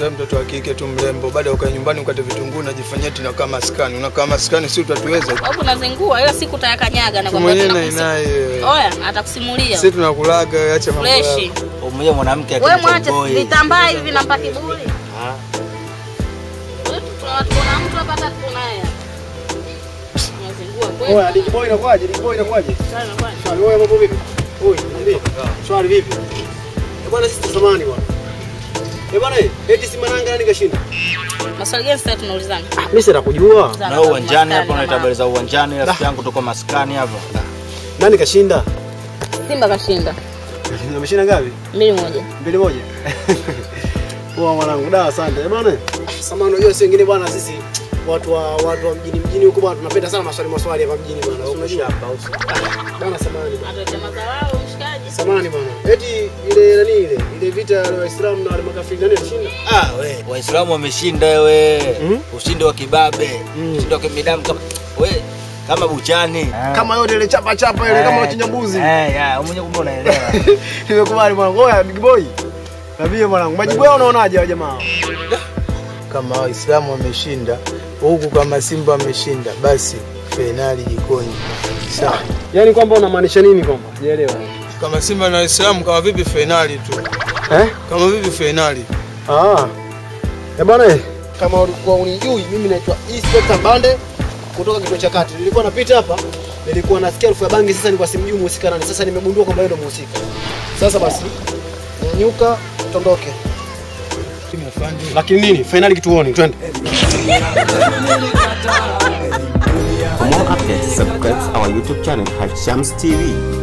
Sasa mtoto wa kike tu mrembo, baada ya ukae nyumbani ukate vitunguu najifanyia tena kama maskani. Unakaa maskani, si utatuweza? Hapo unazingua ila siku utayakanyaga na Tu kwamba mwenyewe tunakusi- na naye. Oya, atakusimulia. Sisi tunakulaga, acha mambo Fresh. yako. Mmoja mwanamke Wewe mwache akimtoboe. vitambaa hivi nampa kiburi. Ah. Wewe tu tuna- tuna mtu hapa hata tunaye. Unazingua kweli. Oya, Digi Boy inakuaje? Digi Boy inakuaje? Sana kwani. Shwari, wewe mambo vipi? Oi, niambie. Shwari vipi? Eh bwana sisi tusamani bwana. Eh bwana, eh, eti si mananga nani kashinda? Maswali gani sasa tunaulizana? Mimi sina kujua. Na wewe uwanjani hapo Maskani unaita na habari za uwanjani, rafiki yangu tuko maskani hapa. Nani kashinda? Simba kashinda. Ameshinda ngapi? Mbili moja. Mbili moja. Poa mwanangu, da asante. Eh bwana. Samahani unajua si wengine bwana sisi watu wa watu wa mjini mjini huko bwana tunapenda sana maswali maswali hapa mjini bwana. Si Unajua hapa Bwana samahani bwana. Hata chama za wao mshikaji. Samahani bwana. Eti ile nani ile? Ile vita ya Waislamu na wale makafiri nani alishinda? Ah, we, Waislamu wameshinda wewe. Mhm. Ushindi wa kibabe. Ushindi wa kimidamu kama we kama buchani. Kama yote ile chapa chapa ile kama unachinja mbuzi. Eh, ya, mwenyewe kumbe unaelewa. Nimekubali mwanangu. Oya Big Boy. Nabie mwanangu. Majibu yao unaonaje hao jamaa? Kama Waislamu wameshinda huku, kama Simba wameshinda, basi fainali jikoni. Sawa. Yaani kwamba unamaanisha nini kwamba? Sijaelewa. Kama Simba na Waislamu, kama vipi fainali tu? Eh? Kama vipi fainali? Ah. Eh bwana eh, kama ulikuwa unijui mimi naitwa Inspector Bande kutoka kituo cha kati. Nilikuwa napita hapa, nilikuwa nasikia harufu ya bangi sasa nilikuwa simjui muhusika nani. Sasa nimegundua kwamba yeye ndo muhusika. Sasa basi nyanyuka tondoke. Lakini nini? Finali kituoni, twende. For more updates, subscribe our YouTube channel, Hashams TV.